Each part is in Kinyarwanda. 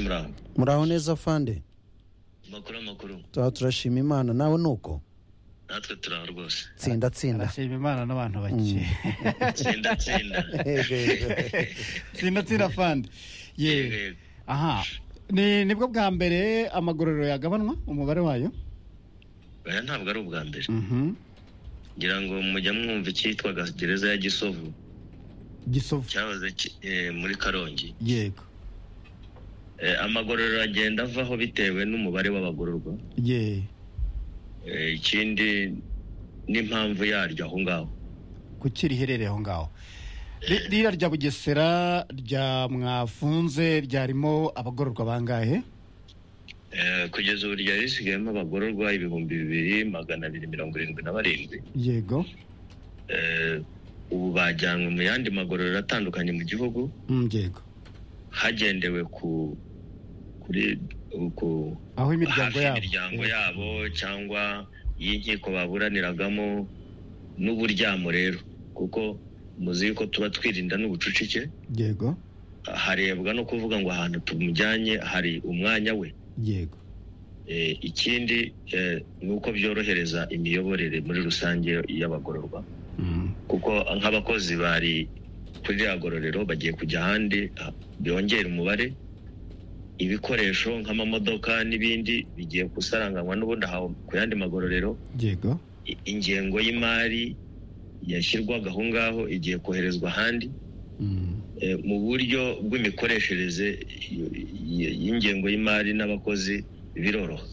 muraho muraho neza fande makuru amakuru tuba turashima imana nawe ni uko natwe turaho rwose tsinda tsinda arashima imana n'abantu bake tsinda tsinda Yego, yego. tsinda tsinda fandi Yego, ye yego. aha ni nibwo bwa mbere amagororero yagabanwa umubare wayo oya ntabwo ari ubwa mbere Mhm. ngira ngo mujya mwumva icyitwaga gereza ya gisovu gisovu cyahoze ki- eh, muri karongi yego Eh, amagororero agenda avaho bitewe n'umubare w'abagororwa ye Eh, ikindi n'impamvu yaryo aho ngaho kuki riherereye aho ngaho Ri- ririya rya bugesera rya mwafunze ryarimo abagororwa bangahe Eh, kugeza ubu ryari risigayemo abagororwa ibihumbi bibiri magana abiri mirongo irindwi na barindwi yego Eh, ubu bajyanwe mu yandi magororero atandukanye mu gihugu Mm, yego hagendewe ku kuri ku aho imiryango hafi yabo imiryango Yego. yabo cyangwa y'inkiko baburaniragamo n'uburyamo rero kuko muzi yuko tuba twirinda n'ubucucike yego harebwa no kuvuga ngo ahantu tumujyanye hari umwanya we yego Eh, ikindi eh, ni uko byorohereza imiyoborere muri rusange y'abagororwa Mm, kuko nk'abakozi bari kuri ririya gororero bagiye kujya ahandi ah, byongera umubare ibikoresho nk'amamodoka n'ibindi bigiye gusaranganywa n'ubundi aho ku yandi magororero yego I- ingengo y'imari yashyirwaga aho ngaho igiye koherezwa ahandi Mm, Eh, mu buryo bw'imikoreshereze y- y- y'ingengo y'imari n'abakozi biroroha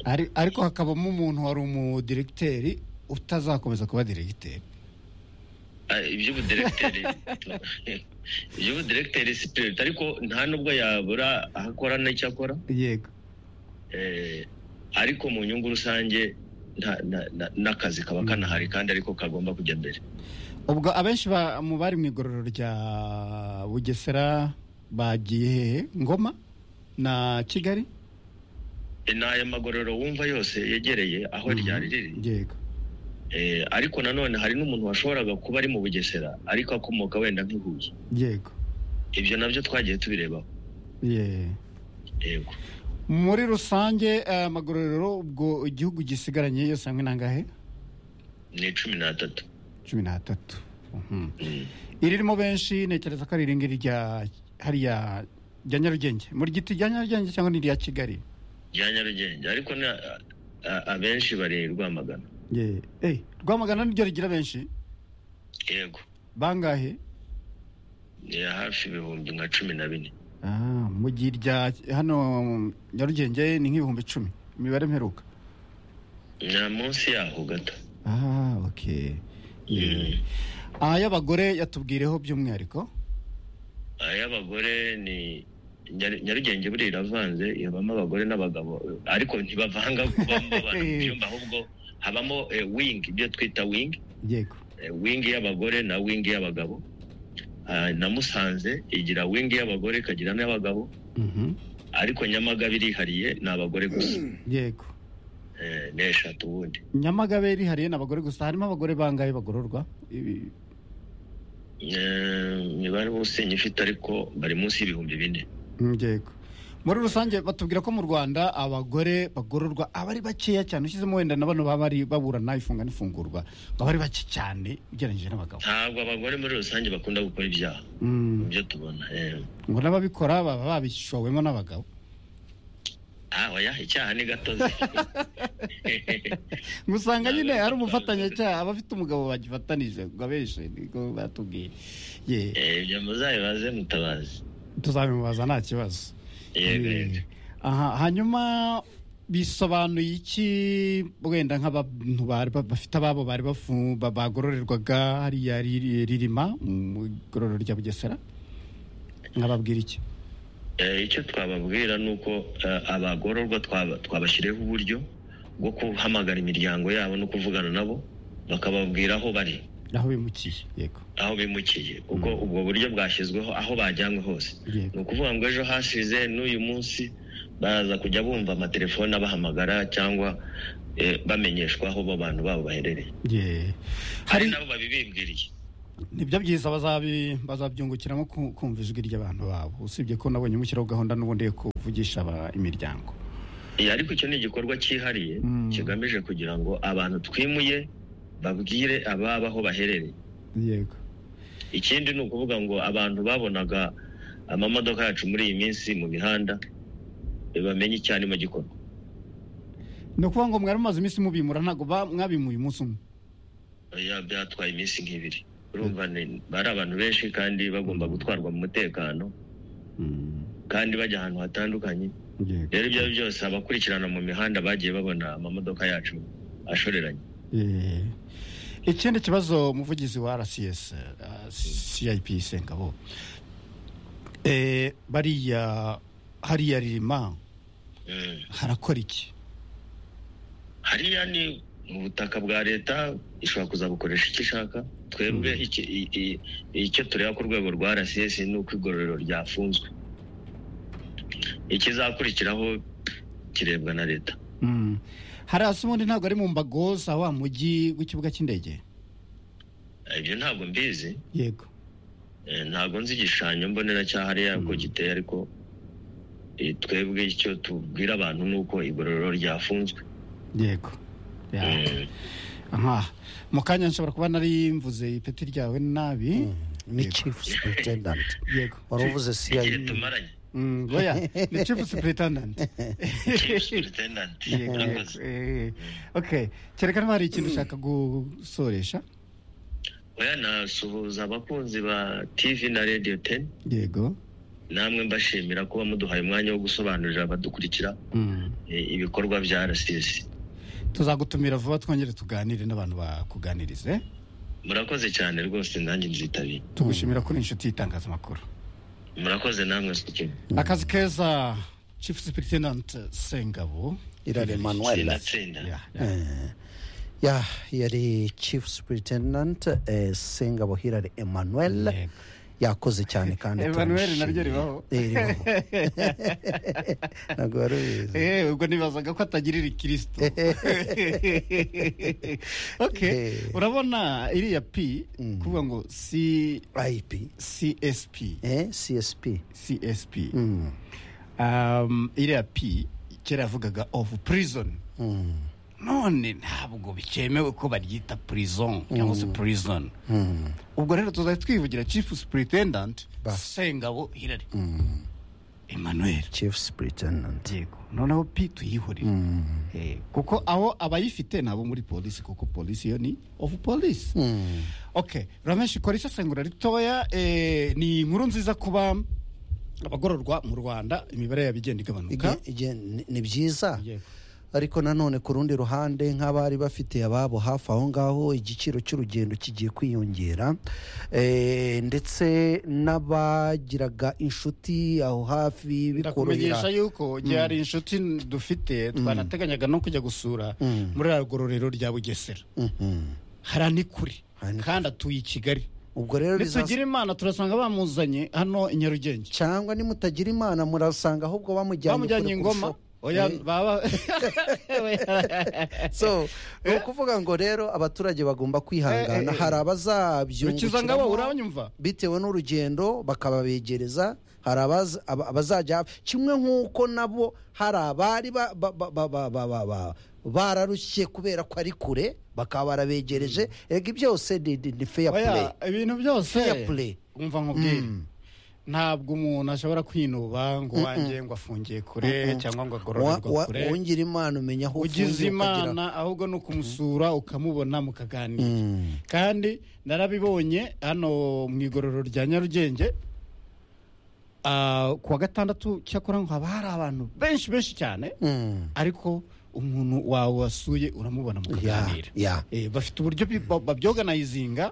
ari- ariko hakabamo umuntu wari umudiregiteri utazakomeza kuba diregiteri Ah, iby'ubudiregiteri iby'ubudiregiteri si priority ariko nta n'ubwo yabura aho akora n'icyo akora yego Eh, ariko mu nyungu rusange nta- na- na- n'akazi kaba kanahari kandi ariko kagomba kujya mbere ubwo abenshi ba- mu bari mu igororero rya bugesera bagiye hehe ngoma na kigali Eh, ni aya magororero wumva yose yegereye aho ryari riri yego Eh, ariko nanone hari n'umuntu washoboraga kuba ari mu bugesera ariko akomoka wenda nk'ihuye yego ibyo nabyo twagiye tubirebaho ye yego muri rusange eh, amagororero ubwo igihugu gisigaranye yose hamwe nangahe ni cumi n'atatu cumi n'atatu Mhm. iririmo benshi ntekereza ko ari iringiri rya hariya rya nyarugenge muri giti rya nyarugenge cyangwa ni irya kigali rya nyarugenge ariko na- a- abenshi bari rwamagana ye eh, rwamagana niryo rigira benshi yego bangahe ni hafi ibihumbi nka cumi na bine Ah, mu gihe irya hano nyarugenge ni nk'ibihumbi icumi imibare mperuka ni munsi yaho gato ah ok Mm. ay'abagore yatubwireho by'umwihariko ay'abagore ni Nyar- nyarugenge buriya iravanze ibamo abagore n'abagabo ariko ntibavanga kubamo abantu mu byumba ahubwo habamo eh, wing ibyo twita wing yego eh, wing y'abagore na wing y'abagabo Ah, na musanze igira wing y'abagore ikagira n'iy'abagabo Mhm. ariko nyamagabe irihariye ni abagore gusa yego Eh, ni eshatu ubundi nyamagabe irihariye ni abagore gusa harimo abagore bangahe bagororwa Ibi- Eh, imibare bose nyifite ariko bari munsi y'ibihumbi bine Mm, yego muri rusange batubwira ko mu rwanda abagore bagororwa aba ari bakeya cyane ushyizemo wenda na bano baba bari baburana ifunga n'ifungurwa baba ari bake cyane ugereranyije n'abagabo ntabwo abagore muri rusange bakunda gukora ibyaha Mm, ibyo tubona eh. ngo n'ababikora baba babishowemo n'abagabo Ah, oya icyaha ni gatozi ngo Ntabwo usanga nyine ari hari gatozi. umufatanyacyaha abafite umugabo bagifatanije ngo abeshe niko batubwiye ye Eh, ibyo muzabibaze mutabazi tuzabimubaza nta kibazo yego yego Ye. aha hanyuma bisobanuye iki wenda nk'abantu bari ba- bafite ababo bari bafu- ba- bagororerwaga hariya Riri- ririma mu igororero rya bugesera nkababwira iki Eh, icyo twababwira ni uko eh, abagororwa twaba- twabashyiriyeho uburyo bwo guhamagara imiryango yabo no kuvugana nabo bakababwira aho bari aho bimukiye yego aho bimukiye kuko ubwo buryo bwashyizweho aho bajyanywe hose yego ni ukuvuga ngo ejo hasize n'uyu munsi baraza kujya bumva amatelefone abahamagara cyangwa eh, bamenyeshwa aho abo bantu babo baherereye ye hari hari nabo babibibwiriye nibyo byiza bazabi- bazabyungukiramo ku- kumva ijwi ry'abantu babo usibye ko nabonye mushyiraho gahunda n'ubundi yo kuvugisha aba- imiryango Eh, ariko icyo ni igikorwa cyihariye Mm. kigamije kugira ngo abantu twimuye babwire ababa aho baherereye yego ikindi ni ukuvuga ngo abantu babonaga amamodoka yacu muri iyi minsi mu mihanda eh, bamenye icyarimo gikorwa ni ukuvuga ngo mwari mumaze iminsi mubimura ntabwo ba- mwabimuye umunsi umwe Ya, byatwaye iminsi nk'ibiri urumva ni- bari abantu benshi kandi bagomba gutwarwa mu mutekano kandi bajya ahantu hatandukanye yego rero ibyo ari byo byose abakurikirana mu mihanda bagiye babona amamodoka yacu ashoreranye Eh, ikindi kibazo umuvugizi wa rcs eh, cip sengabo Eh, bariya hariya ririma Mm. harakora iki hariya ni ubutaka bwa leta ishobora kuzabukoresha icyo ishaka twebwe iki- i- i- icyo tureba ku rwego rwa rcs ni uko igororero ryafunzwe ikizakurikiraho kirebwa na leta Mm. hariya se ubundi ntabwo ari mu mbago za wa mujyi w'ikibuga cy'indege ibyo ntabwo mbizi yego Eh, ntabwo nzi igishushanyo mbonera cya hariya uko giteye ariko eh, twebwe icyo tubwira abantu ni uko igororero ryafunzwe yego Ya. Aha. mu kanya nshobora kuba nari mvuze ipeti ryawe nabi ni chief superintendent yego wari uvuze igihe cip tumaranye Mm, oya ni chief superintendent Chief Superintendent. Yego, Murakoze. yego, eh, okay kereka niba hari ikintu ushaka gusoresha oya nasuhuza abakunzi ba tv na radio 10 yego namwe mbashimira kuba muduhaye umwanya wo gusobanurira abadukurikira Mm. eh, ibikorwa bya rcs tuzagutumira vuba twongere tuganire n'abantu bakuganirize murakoze cyane rwose nanjye nzitabira tugushimira kuri inshuti y'itangazamakuru murakoze namwe sikini akazi keza chief superintendent sengabo irare manuel sinatsinda Ya, ya. Eh, ya yari chief superintendent eh, sengabo hirare emmanuel Yego. yakoze cyane kandi Emmanuel turamushimira. naryo ribaho. Eh, ribaho ntabwo wari ubizi Eh, ubwo nibazaga ko atagirira ikristo okay Eh. urabona iriya p kuvuga ngo C- ip csp eh, csp csp Mm, um, iriya p kera yavugaga of prison mm, none ntabwo bikemewe ko baryita prison cyangwa se prison mm, ubwo rero tuzajya twivugira chief superintendent Ba. sengabo hirari mm. emmanuel chief superintendent yego noneho p tuyihurire Mm, Eh, kuko aho abayifite nabo muri polisi kuko polisi yo ni of polisi mm. okay ramenshi ikora isesengura ritoya eh, ni inkuru nziza kuba abagororwa mu rwanda imibare yabo igenda Ige- igabanuka ige- ni- ni byiza Yego. ariko nanone ku rundi ruhande nk'abari bafite ababo hafi aho ngaho igiciro cy'urugendo kigiye kwiyongera Eh, ndetse n'abagiraga inshuti aho hafi ndakumenyesha bikorohera yuko igihe hari inshuti dufite twanateganyaga no kujya gusura Mm. muri aya gororero rya bugesera Mhm. hari ni kure Hari ni kandi atuye i kigali ubwo rero nitugire bizaza- imana turasanga bamuzanye hano i nyarugenge cyangwa nimutagira imana murasanga ahubwo bamujyanye bamujyanye kure ingoma kurushaho. oya Eh, baba so ni ukuvuga ngo rero abaturage bagomba kwihangana Eh, eh, eh. hari rukiza ngabo abazabyungukiramo uranyumva bitewe n'urugendo bakababegereza hari abaza- aba- abazajya hafi. kimwe nk'uko nabo hari abari ba- ba- ba- ba- ba- ba- ba- ba- bararushye kubera ko ari kure bakaba barabegereje ego byose ni- ni ni fair play oya ibintu byose Fair play. umva nkubwire ntabwo umuntu ashobora kwinuba ngo wanjye ngo afungiye kure cyangwa ngo Wa- agororerwe wa- kure wongera imana umenya aho ugize ufungiye ukagira imana ahubwo ni ukumusura ukamubona mukaganira Mm. kandi narabibonye hano mu igororero rya nyarugenge ah, ku wa gatandatu cyakora ngo haba hari abantu benshi benshi cyane Mm. ariko umuntu wawe wasuye uramubona ya mukaganira ya Eh, bafite uburyo bi- ba- babyoganayizinga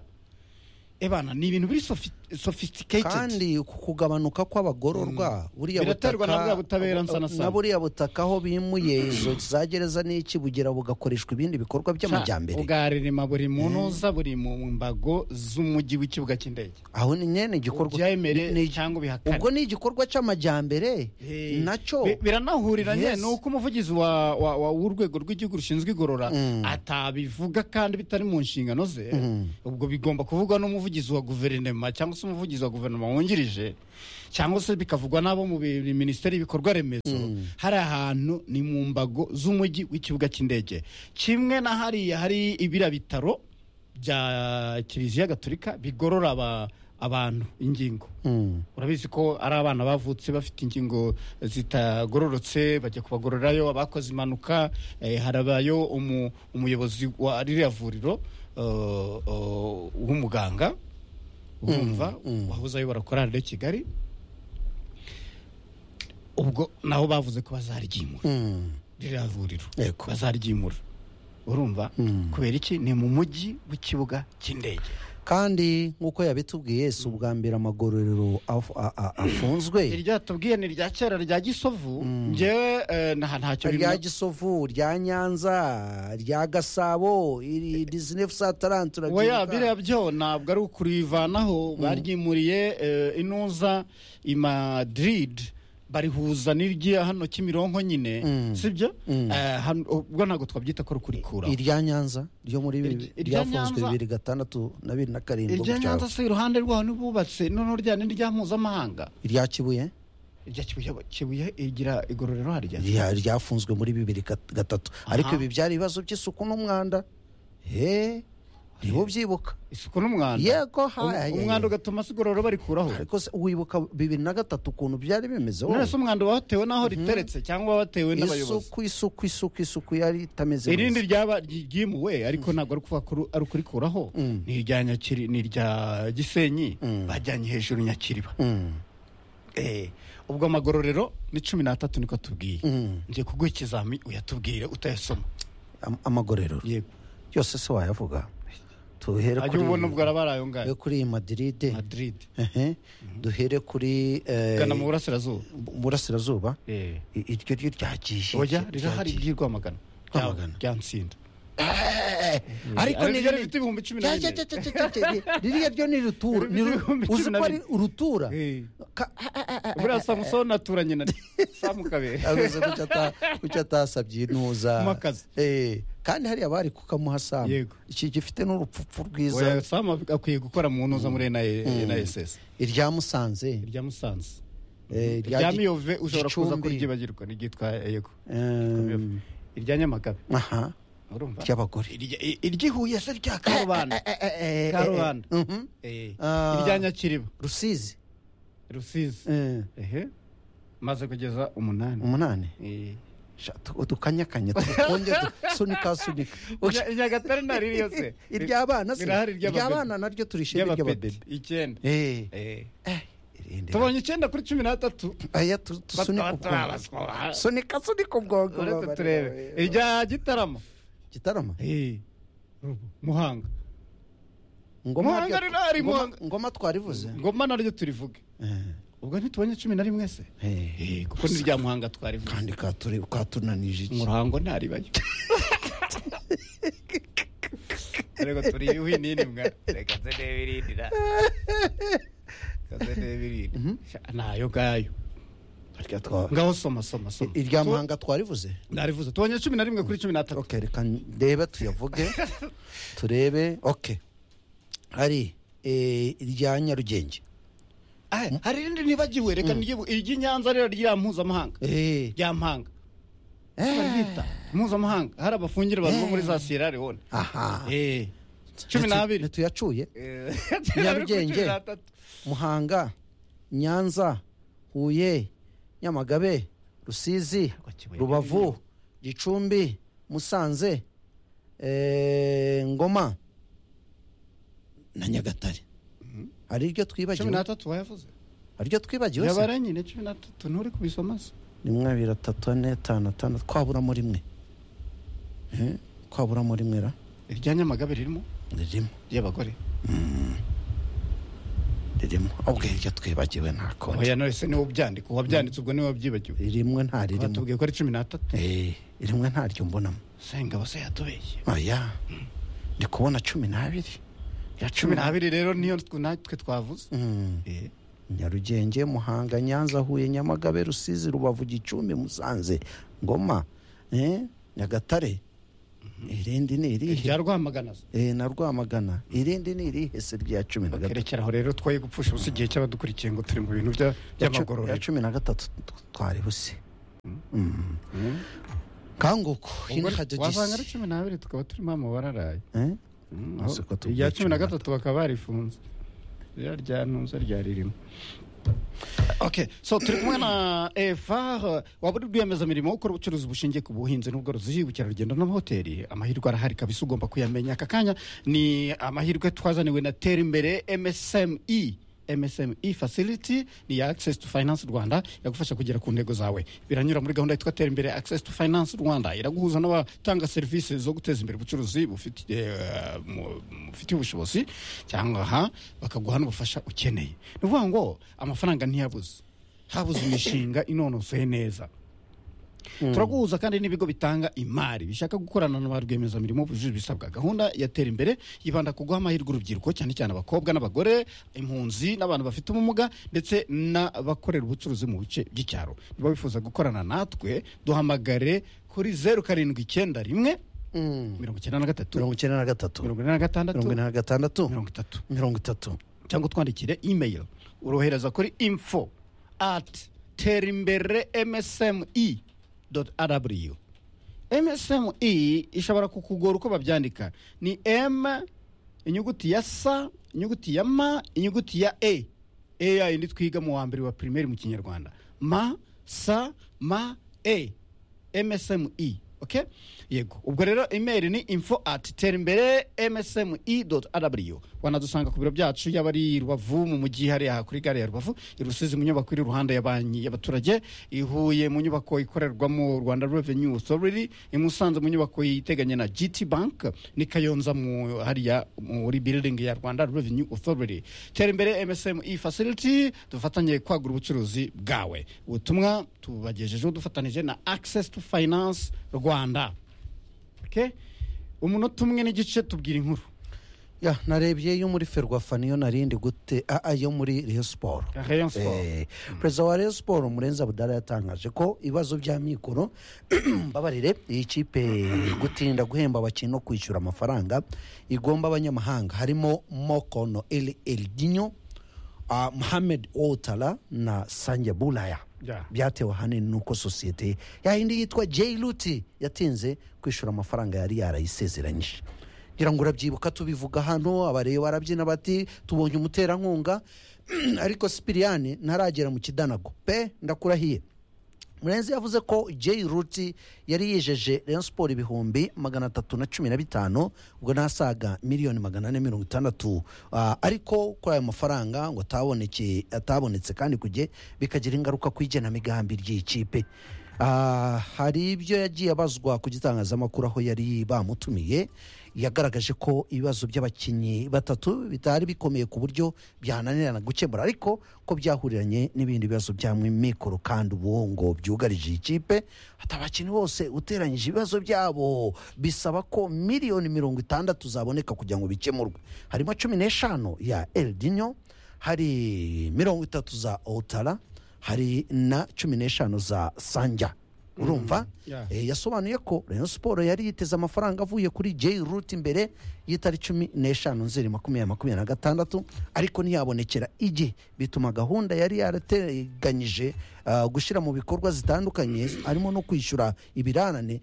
ebana ni ibintu biri sofi- sophisticated kandi ku kugabanuka kw'abagororwa buriya Biraterwa na buriya butabera bu- nsana sana. na buriya butaka aho bimuye izo za gereza n'iki bugera bugakoreshwa ibindi bikorwa by'amajyambere ubwarerema buri mu ntuza buri mu mbago z'umujyi w'ikibuga cy'indege aho ni nyine igikorwa byemere ni- ni- cyangwa ubihakane ubwo ni igikorwa cy'amajyambere Eh, nacyo bi- biranahurira nyine Yes. ni uko umuvugizi wa- wa- wa- w'urwego rw'igihugu rushinzwe igorora Mm. atabivuga kandi bitari mu nshingano ze Mm. ubwo bigomba kuvugwa n'umuvugizi wa guverinoma cyangwa se umuvugizi wa guverinoma wungirije cyangwa se bikavugwa n'abo mu bi- minisiteri y'ibikorwa remezo hari ahantu ni mu mbago z'umujyi w'ikibuga cy'indege kimwe na hariya hari ibira bitaro bya kiliziya gaturika bigorora aba- abantu ingingo Mm. urabizi ko ari abana bavutse bafite ingingo zitagororotse bajya kubagororerayo abakoze impanuka eh, harabayo umu- umuyobozi wa ririya vuriro eh, eh, w'umuganga urumva wahoze ayobora korali de kigali ubwo nabo bavuze ko bazaryimura Mm. ririya vuriro Yego. bazaryimura urumva Mm. kubera iki ni mu mujyi w'ikibuga cy'indege kandi nk'uko yabitubwiye si ubwa mbere amagororero af- a- a- afunzwe iryo tubwiye ni irya kera rya gisovu njyewe eh, nta ntacyo rya bimenya gisovu rya nyanza rya gasabo iri disnefu sataranti oya biriya byo ntabwo ari ukurivanaho baryimuriye eh, inuza i madrid barihuza n'irya hano kimironko nyine Mm. sibyo Eh, hano- ubwo ntabwo twabyita ko ari ukurikuraho irya nyanza ryo muri Irya- irya ryafunzwe Nyanza- bibiri gatandatu na bibiri na karindwi irya gutyo. nyanza se iruhande rwaho nibubatse noneho rya ni irya mpuzamahanga irya kibuye irya kibuye kibuye igira igororero harya rya- ryafunzwe muri bibiri gat- gatatu ariko ibi byari ibibazo by'isuku n'umwanda he niho ubyibuka isuku n'umwanda Yego, Um- ha- ha- umwanda ugatuma se igororero barikuraho ariko se wibuka bibiri na gatatu ukuntu byari bimeze wowe? none se umwanda watewe n'aho riteretse cyangwa watewe n'abayobozi isuku isuku isuku isuku yari itameze irindi neza ryaba ryimuwe ariko ntabwo ari kuvuga ko ru- ari ukurikuraho ni irya nyakiri ni irya gisenyi bajyanye hejuru nyakiriba Mm, Eh, ubwo amagororero ni cumi n'atatu niko tubwiye mm. ngiye kuguha ikizami uyatubwire utayasoma Am- amagorero yego yose se wayavuga tuhere ajya kuri ubona ubwo araba ari ayo ngayo yo kuri iyi madrid madrid ehe. duhere kuri eh, gana mu burasirazuba bu- burasirazuba Eh, I- iryo ryo ryagiye oya ryagiye. rirahari ry'irwamagana Rwamagana. rya nsinda Eh, ariko Ari ni ryo rinini. rifite ibihumbi cumi na Cya- cya- bine cya- cya- cya- cya- cya- ririya ryo ni rutura ni ru- Ibihumbi cumi uzi na ko ari urutura Eh. Ka- ah, ah, ah, ah. buriya samusoni aturanye na samu kabere abuze kucyo ata- kucyo atasabye intuza Mu kazi. Eh, kandi hariya bari kukamuha samu Yego. iki gifite n'urupfupfu rwiza oya samu akwiye gukora mu ntuza muri nasesi irya musanze irya musanze eh, irya Gi- miyove ushobora kuza Gicumbi, kuryibagirwa n'iryitwa yego ehm, irya nyamagabe aha urumva ry'abagore Irya- i- iry'ihuye se rya karubanda Eh, eh, eh, eh, karubanda eh, mhm. Eh, Ah. irya nyakiriba rusizi rusizi eh, ehe maze kugeza umunani umunani Eh. Sha, tu- udukanyakanya tukonje sunika sunika Nya- i nyagatare naririyo se iry'abana se Birahari iry'ababebe. iry'abana naryo turishimye ry'abapeti iry'ababebe icyenda Eh, Eh. eh, irinde tubonye icyenda kuri cumi n'atatu aya tu- tusunike Bata- ubwonko batarabaswa. sunika sunika ubwonko Uretse babarira, turebe eh, irya gitaramo gitarama muhanga ngoma Muhanga ryo- rero hari ngoma- Muhanga. ngoma twarivuze ngoma naryo turivuge Eh, ubwo ntitubonye cumi na rimwe se eh, Eh, kuko ni rya muhanga twarivuze kandi katuri- katunanije iki murango ntaribayo rego turi yuhi nini mwa reka nze ndebe irindi ra Reka nze ndebe irindi Sha, nayo ngayo Rya twa- ngaho soma soma soma I- irya muhanga twarivuze narivuze tubonye cumi na rimwe kuri cumi n'atatu okay reka ndebe tuyavuge turebe okay hari eh, irya nyarugenge Ah, hari irindi nibagiwe reka niryibu iry'inyanza rero rya mpuzamahanga Eh, rya mpanga eh, barita mpuzamahanga hari abafungire abantu bo muri za siyera leone aha Eh, cumi Nitu- n'abiri ntituyacuye Eh, Nyarugenge. cumi n'atatu. muhanga nyanza huye nyamagabe rusizi Kibuye. rubavu gicumbi musanze eh, ngoma na nyagatare hari iryo cumi twibagiwe n'atatu wayavuze hari iryo twibagiwe se? yabara nyine cumi n'atatu nturi kubisoma se rimwe abiri atatu ane atanu atandatu twaburamo rimwe Eh, twaburamo rimwe ra irya nyamagabe ririmo ririmo ry'abagore ririmo ubwo iryo twibagiwe nta kundi oya none se niwe ubyandika uwabyanditse ubwo niwe wabyibagiwe rimwe nta ririmo batubwiye ko ari cumi n'atatu Eh, rimwe ntaryo mbonamo senga bose yatubeshye oya ndi kubona cumi n'abiri ya cumi n'abiri rero niyo tw- natwe twavuze Mm. Eh, nyarugenge muhanga nyanza huye nyamagabe rusizi rubavu gicumbi musanze ngoma eh, nyagatare irindi ni irihe rya rwamagana se. Eh, na rwamagana irindi ni irihe se rya cumi na gatatu kerekera aho rero twoye gupfusha ubusa igihe cy'abadukurikiye ngo turi mu bintu bya- Ya cu- ya by'amagororero cumi na gatatu twari buse Mm. kanguko Ubwo hino wasanga ari hadogisi cumi n'abiri tukaba turimo amubararaye Eh? Mm, Ese aho- ko tubwiye irya cumi na cumi na gatatu bakaba barifunze rya rya ntuza rya ririmo okay so turi kumwe na eva waba uri rwiyemezamirimo wo gukora ubucuruzi bushingiye ku buhinzi n'ubworozi ubukerarugendo n'amahoteli amahirwe arahari kabisa ugomba kuyamenya aka kanya ni amahirwe twazaniwe na tera imbere msme MSME facility ni ya Access to Finance Rwanda yagufasha kugera ku ntego zawe biranyura muri gahunda yitwa tera imbere Access to Finance Rwanda iraguhuza n'abatanga serivisi zo guteza imbere ubucuruzi bufite eh, mu- bufite ubushobozi cyangwa aha bakaguha n'ubufasha ukeneye ni ukuvuga ngo amafaranga ntiyabuze habuze imishinga inonosoye neza turaguhuza kandi n'ibigo bitanga imari bishaka gukorana na ba rwiyemezamirimo bujuje ibisabwa gahunda yatera imbere yibanda ku guha amahirwe urubyiruko cyane cyane abakobwa n'abagore impunzi n'abantu bafite ubumuga ndetse n'abakorera ubucuruzi mu bice by'icyaro niba wifuza gukorana natwe duhamagare kuri zeru karindwi icyenda rimwe Mm. mirongo icyenda na gatatu mirongo icyenda na gatatu mirongo ine na gatandatu mirongo ine na gatandatu mirongo itatu mirongo itatu cyangwa utwandikire email urohereza kuri info at terimbere msme rw msme ishobora kukugora uko babyandika ni m inyuguti ya sa inyuguti ya ma inyuguti ya e e ya yindi twiga mu wa mbere wa primaire mu kinyarwanda ma sa ma e msme okay yego ubwo rero email ni info at terimbere msme rw wanadusanga ku biro byacu yaba ari i rubavu mu mujyi hariya kuri gare ya rubavu i rusizi mu nyubako iri iruhande ya banki y'abaturage i huye mu nyubako ikorerwamo rwanda revenue authority i musanze mu nyubako iteganye na gt bank ni kayonza mu hariya muri building ya rwanda revenue authority terimbere msme facility dufatanye kwagura ubucuruzi bwawe ubutumwa tubagejejeho dufatanije na access to finance rwanda okay? umunota umwe n'igice tubwira inkuru ya narebye yo muri ferwafa niyo narindi gute aa yo muri reyo siporo Rayon Sport. Eh, perezida wa reyo siporo murenzi abudara yatangaje ko ibibazo by'amikoro mbabarire iyi kipe gutinda guhemba abakinnyi no kwishyura amafaranga igomba abanyamahanga harimo mokono el eldinyo uh, muhamed otara na sanja bulaya Yeah. byatewe ahanini n'uko sosiyete yahindi yitwa j ruti yatinze kwishyura amafaranga yari yarayisezeranyije ngira ngo urabyibuka tubivuga hano abareba barabyina bati tubonye umuterankunga ariko sipiriyani ntaragera mu kidanago pe ndakurahiye murenzi yavuze ko Jay ruti yari yijeje Rayon siporo ibihumbi magana atatu na cumi na bitanu ubwo nasaga miliyoni magana ane mirongo itandatu Ah, ariko kuri ayo mafaranga ngo ataboneke atabonetse kandi kujye bikagira ingaruka ku igenamigambi ry'iyi kipe Ah, hari ibyo yagiye abazwa ku gitangazamakuru aho yari bamutumiye yagaragaje ko ibibazo by'abakinnyi batatu bitari bikomeye ku buryo byananirana gukemura ariko ko byahuriranye n'ibindi bibazo bya mikoro kandi ubu ngo byugarije iyi kipe ati abakinnyi bose uteranyije ibibazo byabo bisaba ko miliyoni mirongo itandatu zaboneka kugira ngo bikemurwe harimo cumi n'eshanu ya eldinyo hari mirongo itatu za otara hari na cumi n'eshanu za sanja urumva yeah. Eh, yasobanuye ko Rayon Sport yari yiteze amafaranga avuye kuri J Root imbere y'itari cumi n'eshanu nzeri makumyabiri makumyabiri na gatandatu ariko ntiyabonekera igihe bituma gahunda yari yarateganyije ah, gushyira mu bikorwa zitandukanye harimo no kwishyura ibirarane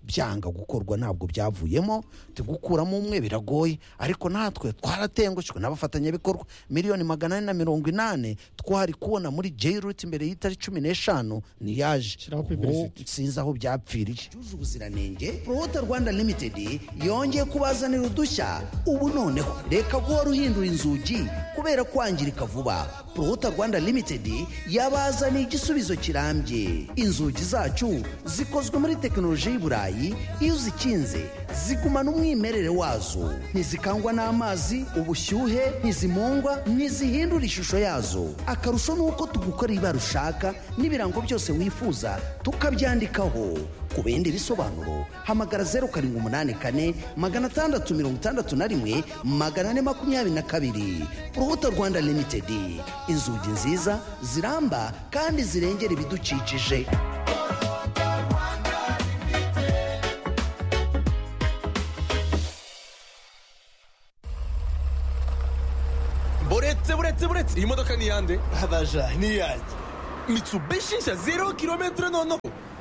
byanga gukorwa ntabwo byavuyemo tugukuramo umwe biragoye ariko natwe twaratengushwe n'abafatanyabikorwa miliyoni magana ane na mirongo inani twari kubona muri J Root imbere y'itari cumi n'eshanu ntiyaje Shiraho Ubu publicity. sinzi aho byapfiriye cyuje ubuziranenge prowota rwanda limitedi yongeye kubazanira udushya ubu noneho reka guhora uhindura inzugi kubera kwangirika vuba prowota rwanda limitedi yabazaniye igisubizo kirambye inzugi zacu zikozwe muri tekinoloji y'iburayi mubiri iyo uzikinze zigumana umwimerere wazo ntizikangwa n'amazi ubushyuhe ntizimungwa ntizihindura ishusho yazo akarusho ni uko tugukora ibara ushaka n'ibirango byose wifuza tukabyandikaho ku bindi bisobanuro hamagara zeru karindwi umunani kane magana atandatu mirongo itandatu na rimwe magana ane makumyabiri na kabiri urubuto rwanda limitedi inzugi nziza ziramba kandi zirengera ibidukikije buretse buretse buretse iyi modoka ni iyande abaja niyanjye mitsubishi nshya zero kilometero noneho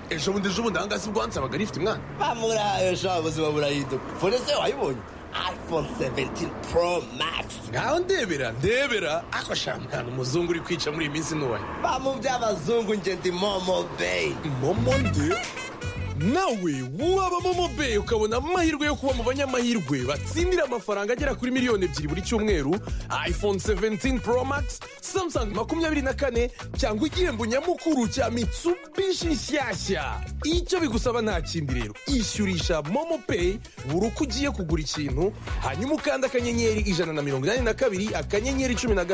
ejo bundi ejo bundi aha ngaha si bwo hansabaga rifite umwana bamurahaye sha buzima burahinduka fone se wayibonye iphone 17 pro max ngaho ndebera ndebera ako sha mwana umuzungu uri kwica muri iyi minsi ntuwaye ba mu by'abazungu nge ndi momo beyi momo nde nawe waba momo beyi ukabona amahirwe yo kuba mu banyamahirwe batsindira amafaranga agera kuri miliyoni ebyiri buri cyumweru iphone 17 pro max samsung makumyabiri na kane cyangwa igihembo nyamukuru cya mitsubishi nshyashya icyo bigusaba nta kindi rero ishyurisha momo peyi buri uko ugiye kugura ikintu hanyuma ukanda akanyenyeri ijana na mirongo inani na kabiri akanyenyeri cumi na gatatu